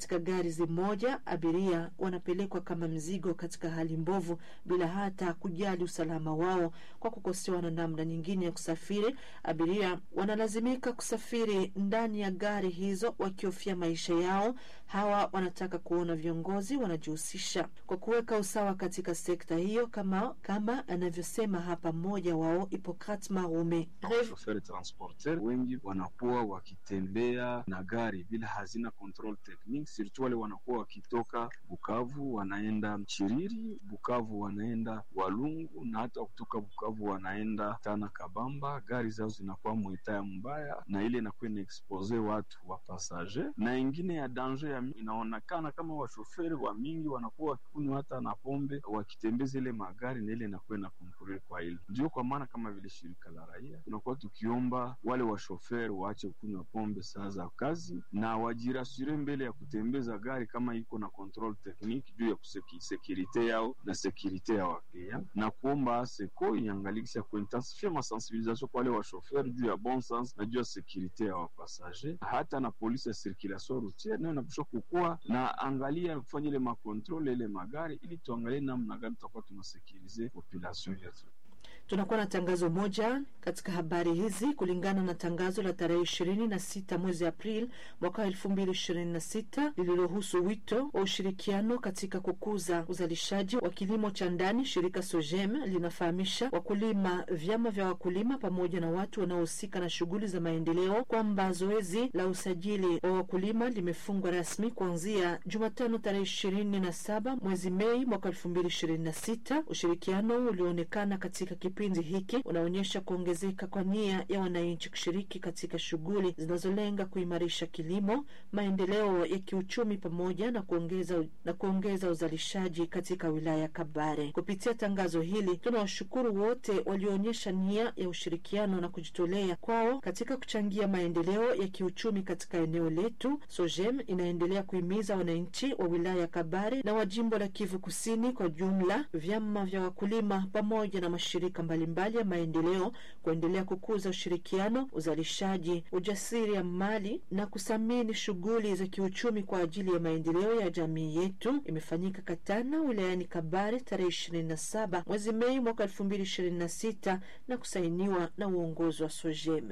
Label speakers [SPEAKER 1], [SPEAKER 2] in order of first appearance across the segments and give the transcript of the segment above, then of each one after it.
[SPEAKER 1] katika gari zimoja, abiria wanapelekwa kama mzigo katika hali mbovu bila hata kujali usalama wao. Kwa kukosewa na namna nyingine ya kusafiri, abiria wanalazimika kusafiri ndani ya gari hizo wakihofia maisha yao. Hawa wanataka kuona viongozi wanajihusisha kwa kuweka usawa katika sekta hiyo, kama kama anavyosema hapa mmoja wao Hipokrat Marume.
[SPEAKER 2] Shoferi transporter wengi wanakuwa wakitembea na gari bila hazina control technique, surtout wale wanakuwa wakitoka Bukavu wanaenda Chiriri, Bukavu wanaenda Walungu, na hata kutoka Bukavu wanaenda Tana Kabamba. Gari zao zinakuwa mwitaya mbaya, na ile inakuwa inaexpose watu wa passager, na ingine ya danger ya inaonekana kama washoferi wa mingi wanakuwa wakikunywa hata na pombe wakitembeza ile magari, na ile inakuwa na konkurere kwa ile. Ndio kwa maana kama vile shirika la raia tunakuwa tukiomba wale washoferi waache kunywa pombe saa za kazi na wajirasure mbele ya kutembeza gari kama iko na control technique juu ya sekirite yao na sekirite ya waklia, na kuomba seko iangalikisha kuintensifia masensibilisation kwa wale washoferi juu ya bon sens na juu ya sekirite ya wapasager, hata na polisi ya circulation routiere nayo napasha kukuwa na angalia kufanya ile makontrole ile magari, ili tuangalie namna gani tutakuwa tunasekirize population yetu.
[SPEAKER 1] Tunakuwa na tangazo moja katika habari hizi. Kulingana na tangazo la tarehe ishirini na sita mwezi Aprili mwaka wa elfu mbili ishirini na sita lililohusu wito wa ushirikiano katika kukuza uzalishaji wa kilimo cha ndani, shirika SOGEM linafahamisha wakulima, vyama vya wakulima pamoja na watu wanaohusika na shughuli za maendeleo kwamba zoezi la usajili wa wakulima limefungwa rasmi kuanzia Jumatano tarehe ishirini na saba mwezi Mei mwaka elfu mbili ishirini na sita. Ushirikiano ulioonekana katika kipindi hiki unaonyesha kuongezeka kwa nia ya wananchi kushiriki katika shughuli zinazolenga kuimarisha kilimo, maendeleo ya kiuchumi pamoja na kuongeza, na kuongeza uzalishaji katika wilaya ya Kabare. Kupitia tangazo hili, tunawashukuru wote walioonyesha nia ya ushirikiano na kujitolea kwao katika kuchangia maendeleo ya kiuchumi katika eneo letu. SOGEM inaendelea kuhimiza wananchi wa wilaya ya Kabare na wa jimbo la Kivu Kusini kwa jumla, vyama vya wakulima pamoja na mashirika mbalimbali ya maendeleo kuendelea kukuza ushirikiano, uzalishaji, ujasiri ya mali na kuthamini shughuli za kiuchumi kwa ajili ya maendeleo ya jamii yetu. Imefanyika Katana wilayani Kabare tarehe ishirini na saba mwezi Mei mwaka elfu mbili ishirini na sita na kusainiwa na uongozi wa SOGEM.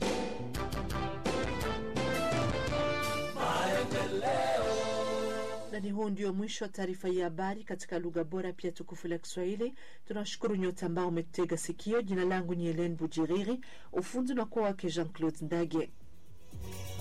[SPEAKER 1] na ni huu ndio mwisho wa taarifa ya habari katika lugha bora pia tukufu la Kiswahili. Tunawashukuru nyote ambao umetega sikio. Jina langu ni Helen Bujiriri, ufundi unakuwa wake Jean Claude Ndage.